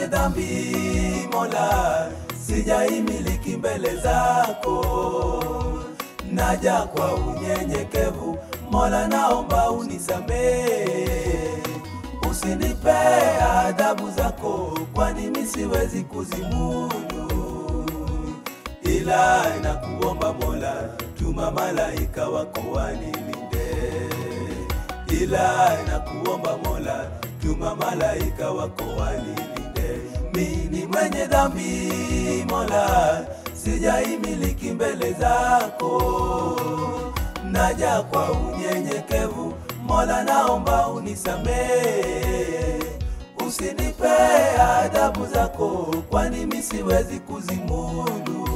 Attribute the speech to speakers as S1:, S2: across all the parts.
S1: mwenye dhambi Mola, sijaimiliki mbele zako, naja kwa unyenyekevu Mola, naomba unisamehe, usinipe adhabu zako, kwani mimi siwezi kuzimudu, ila nakuomba Mola, tuma malaika wako wanilinde, ila nakuomba Mola, tuma malaika wako wanilinde. Mimi ni mwenye dhambi Mola, sijaimiliki mbele zako, naja kwa unyenyekevu Mola, naomba unisamehe, usinipe adhabu zako, kwani mimi siwezi kuzimudu,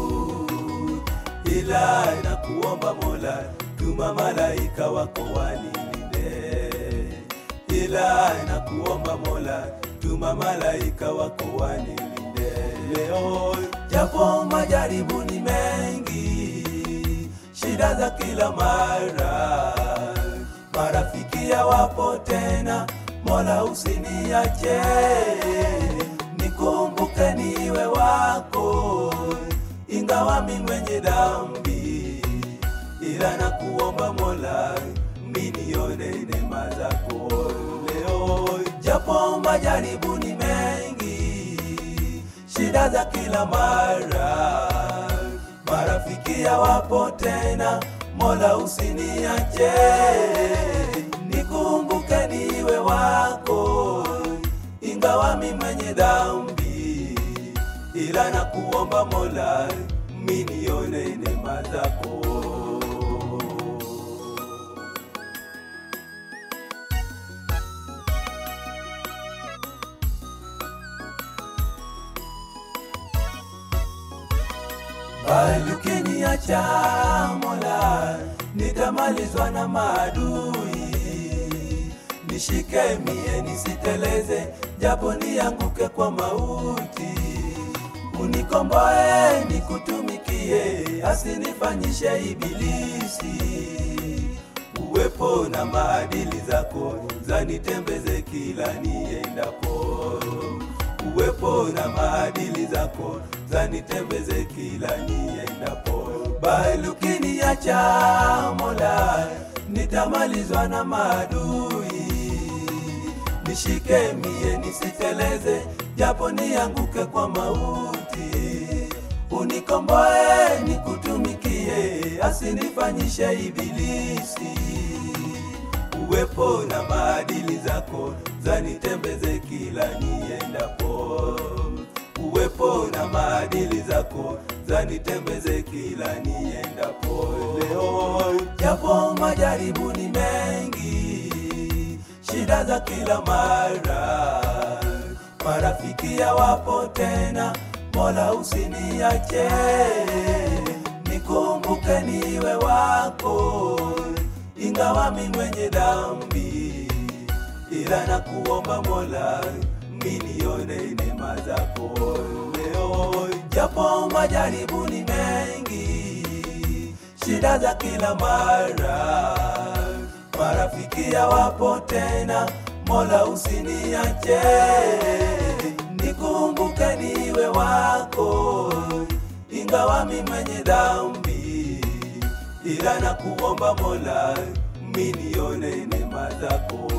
S1: ila nakuomba Mola, tuma malaika wako wanilinde, ila nakuomba Mola, tuma malaika wako wanilinde leo, japo majaribu ni mengi, shida za kila mara, marafiki hawapo tena, Mola usiniache, nikumbuke niwe wako, ingawa mi mwenye dhambi, ila nakuomba Mola, minione neema zako leo, japo majaribu ni mengi, shida za kila mara, marafiki hawapo tena, Mola usiniache, nikumbuke niwe wako, ingawa mi mwenye dhambi, ila nakuomba Mola, minione neema zako. bali ukiniacha Mola, nitamalizwa na maadui. Nishike mie nisiteleze, japo nianguke kwa mauti. Unikomboe nikutumikie, asinifanyishe ibilisi. Uwepo na maadili zako zanitembeze kila niendapo uwepo na maadili zako zanitembeze kila niendapo. Bali ukiniacha Mola, nitamalizwa na maadui. Nishike mie nisiteleze, japo nianguke kwa mauti. Unikomboe nikutumikie, asinifanyishe ibilisi uwepo na maadili zako zanitembeze kila niendapo. Uwepo na maadili zako zanitembeze kila niendapo. Leo japo majaribu ni mengi, shida za kila mara, marafiki hawapo tena, Mola usiniache, nikumbuke niwe wako ingawa mi mwenye dhambi, ila nakuomba Mola, minione neema zako leo, japo majaribu ni mengi, shida za kila mara, marafiki hawapo tena, Mola usiniache, nikumbuke niwe wako, ingawa mi mwenye dhambi ila nakuomba Mola, minione neema zako.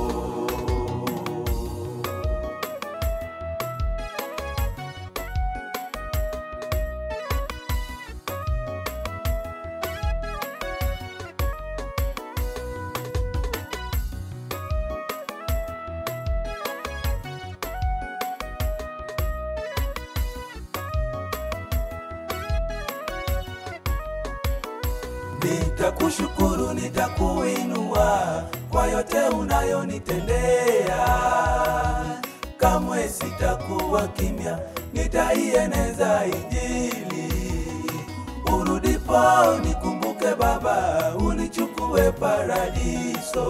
S1: Nitakushukuru, nitakuinua kwa yote unayonitendea. Kamwe sitakuwa kimya, nitaieneza Injili. Urudipo nikumbuke Baba, unichukue paradiso.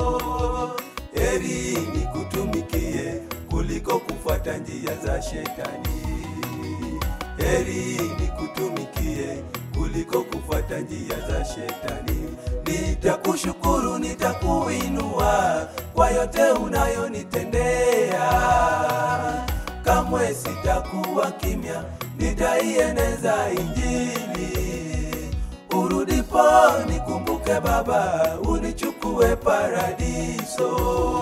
S1: Heri nikutumikie kuliko kufuata njia za shetani. Heri nikutumikie kuliko kufuata njia za shetani. Nitakushukuru, nitakuinua kwa yote unayonitendea. kamwe sitakuwa kimya, nitaieneza Injili. Urudipo nikumbuke Baba, unichukue paradiso.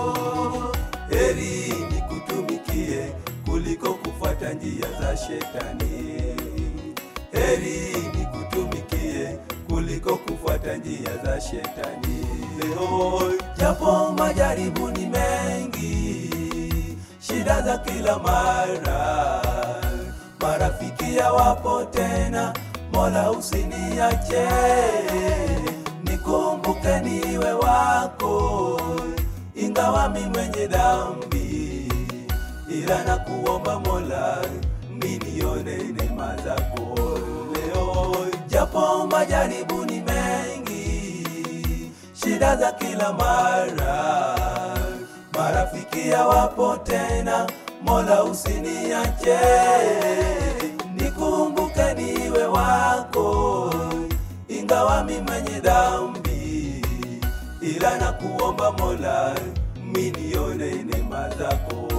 S1: Heri nikutumikie kuliko kufuata njia za shetani. Heri nikutumikie kuliko kufuata njia za shetani. Leo japo majaribu ni mengi, shida za kila mara, marafiki hawapo tena, Mola usiniache, nikumbuke niwe wako, ingawa mi mwenye dhambi, ila nakuomba Mola minione neema zako leo, japo majaribu ni mengi, shida za kila mara, marafiki hawapo tena, Mola usiniache, nikumbuke niwe wako, ingawa mi mwenye dhambi, ila nakuomba Mola minione neema zako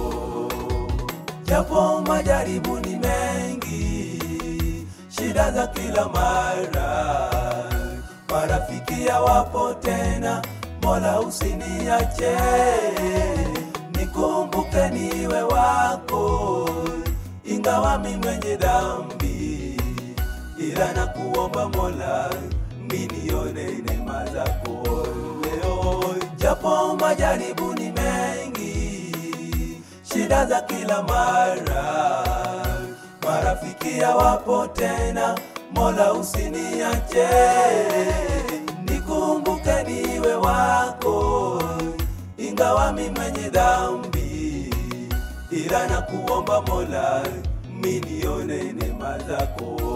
S1: japo majaribu ni mengi, shida za kila mara, marafiki hawapo tena, Mola usiniache, nikumbuke niwe wako, ingawa mi mwenye dhambi, ila nakuomba Mola minione neema zako leo, japo majaribu ni mengi shida za kila mara, marafiki hawapo tena, Mola usiniache, nikumbuke niwe wako, ingawa mi mwenye dhambi, ila nakuomba Mola minione neema zako